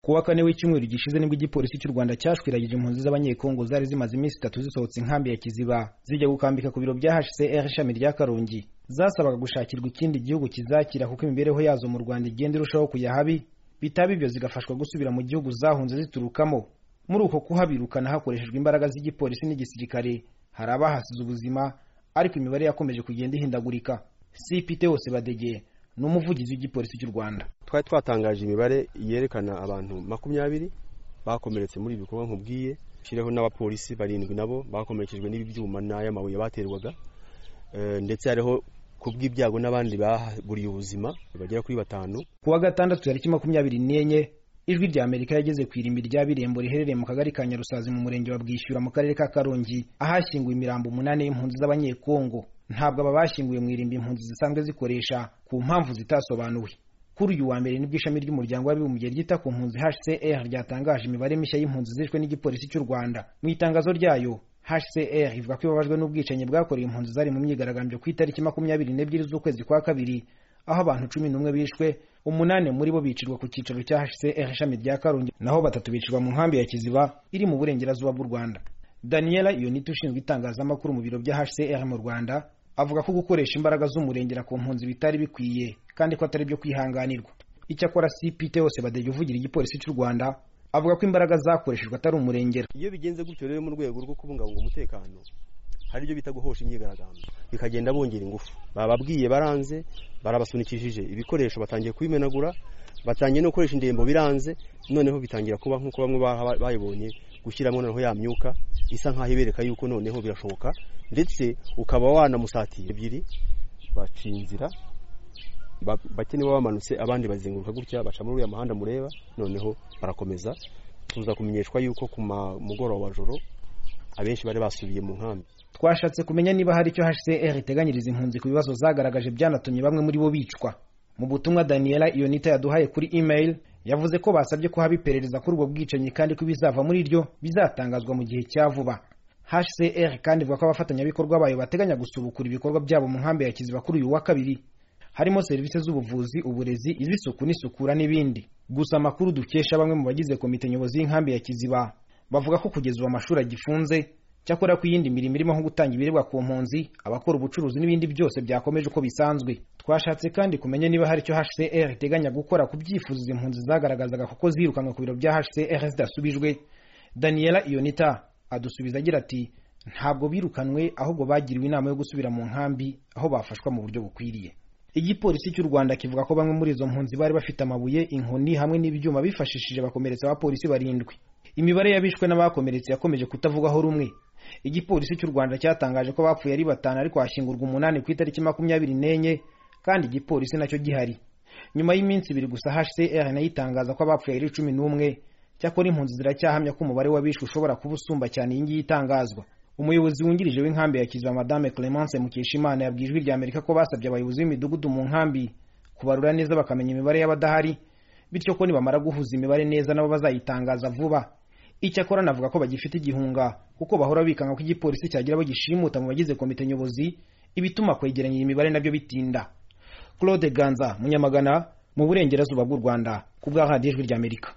wa kane w'icyumweru gishize nibwo igipolisi cy'u rwanda cyashwiragije impunzi z'abanyekongo zari zimaze iminsi itatu zisohotse inkambi ya kiziba zijya gukambika ku biro bya hcr ishami rya karongi zasabaga gushakirwa ikindi gihugu kizakira kuko imibereho yazo mu rwanda igenda irushaho kujya habi bitaba ibyo zigafashwa gusubira mu gihugu zahunze ziturukamo muri uko kuhabirukana hakoreshejwe imbaraga z'igipolisi n'igisirikare hari abahasize ubuzima ariko imibare yakomeje kugenda ihindagurika sipite hose badegeye ni umuvugizi w'igipolisi cy'u rwanda twari twatangaje imibare yerekana abantu makumyabiri bakomeretse muri ibi bikorwa nkubwiye shyireho n'abapolisi barindwi nabo bakomerekejwe n'ibi byuma n'ay'amabuye baterwaga ndetse hariho kubw'ibyago n'abandi baburiye ubuzima bagera kuri batanu ku wa gatandatu tariki makumyabiri n'enye ijwi rya amerika yageze ku irimbi rya birembo riherereye mu kagari ka nyarusazi mu murenge wa bwishyura mu karere ka karongi ahashyinguwe imirambo umunani y'impunzi z'abanyekongo ntabwo aba bashyinguye mu irimbi impunzi zisanzwe zikoresha ku mpamvu zitasobanuwe kuri uyu wa mbere nibwo ishami ry'umuryango w'abibumbye ryita ku mpunzi hcr ryatangaje imibare mishya y'impunzi zishwe n'igipolisi cy'u rwanda mu itangazo ryayo hcr ivuga ko ibabajwe n'ubwicanyi bwakorewe impunzi zari mu myigaragambyo ku itariki makumyabiri n'ebyiri z'ukwezi kwa kabiri aho abantu cumi n'umwe bishwe umunani muri bo bicirwa ku cyicaro cya hcr ishami rya karongi naho batatu bicirwa mu nkambi ya kiziba iri mu burengerazuba bw'u rwanda daniela iyonita ushinzwe itangazamakuru mu biro bya hcr mu rwanda avuga ko gukoresha imbaraga z'umurengera ku mpunzi bitari bikwiye kandi ko atari byo kwihanganirwa icyakora cpt hose badege uvugira igipolisi cy'u rwanda avuga ko imbaraga zakoreshejwe atari umurengera iyo bigenze gutyo rero mu rwego rwo kubungabunga umutekano hari ibyo bita guhosha imyigaragambyo bikagenda bongera ingufu bababwiye baranze barabasunikishije ibikoresho batangiye kubimenagura batangiye no gukoresha indembo biranze noneho bitangira kuba nk'uko bamwe bayibonye gushyiramo noneho ya myuka isa nk'aho ibereka yuko noneho birashoboka ndetse ukaba wanamusatira ebyiri baca inzira bake nibo bamanutse abandi bazenguruka gutya baca muri uriya muhanda mureba noneho barakomeza tuza kumenyeshwa yuko ku mugoroba wa joro abenshi bari basubiye mu nkambi twashatse kumenya niba hari icyo hcr iteganyiriza impunzi ku bibazo zagaragaje byanatumye bamwe muri bo bicwa mu butumwa daniela iyonita yaduhaye kuri email yavuze ko basabye ko haba iperereza kuri ubwo bwicanyi kandi ko ibizava muri ryo bizatangazwa mu gihe cya vuba hcr kandi ivuga ko abafatanyabikorwa bayo bateganya gusubukura ibikorwa byabo mu nkambi ya kiziba kuri uyu wa kabiri harimo serivisi z'ubuvuzi uburezi iz'isuku n'isukura n'ibindi gusa amakuru dukesha bamwe mu bagize komite nyobozi y'inkambi ya kiziba bavuga ko kugeza ubu amashuri agifunze cyakora ku yindi mirimo irimo nko gutanga ibiribwa ku mpunzi abakora ubucuruzi n'ibindi byose byakomeje uko bisanzwe twashatse kandi kumenya niba hari icyo hcr iteganya gukora ku byifuzo izi mpunzi zagaragazaga kuko zirukanwe ku biro bya hcr zidasubijwe daniela iyonita adusubiza agira ati ntabwo birukanwe ahubwo bagiriwe inama yo gusubira mu nkambi aho bafashwa mu buryo bukwiriye igipolisi cy'u rwanda kivuga ko bamwe muri izo mpunzi bari bafite amabuye inkoni hamwe n'ibyuma bifashishije bakomeretsa abapolisi barindwi imibare y'abishwe n'abakomeretse yakomeje kutavugwaho rumwe igipolisi cy'u rwanda cyatangaje ko bapfuye ari batanu ariko hashyingurwa umunani ku itariki makumyabiri n'enye kandi igipolisi nacyo gihari nyuma y'iminsi ibiri gusa hcr nayo itangaza ko abapfuye ari cumi n'umwe cyakora impunzi ziracyahamya ko umubare w'abishwe ushobora kuba usumba cyane iyi ngiyi itangazwa umuyobozi wungirije w'inkambi ya kiziba madame clemence mukeshimana yabwiye ijwi rya amerika ko basabye abayobozi b'imidugudu mu nkambi kubarura neza bakamenya imibare y'abadahari bityo ko nibamara guhuza imibare neza nabo bazayitangaza vuba icyakora navuga ko bagifite igihunga kuko bahora bikanga ko igipolisi cyagira abo gishimuta mu bagize komite nyobozi ibituma kwegeranya iyi mibare nabyo bitinda claude ganza munyamagana mu burengerazuba bw'u rwanda ku bwa radiyo ijwi rya amerika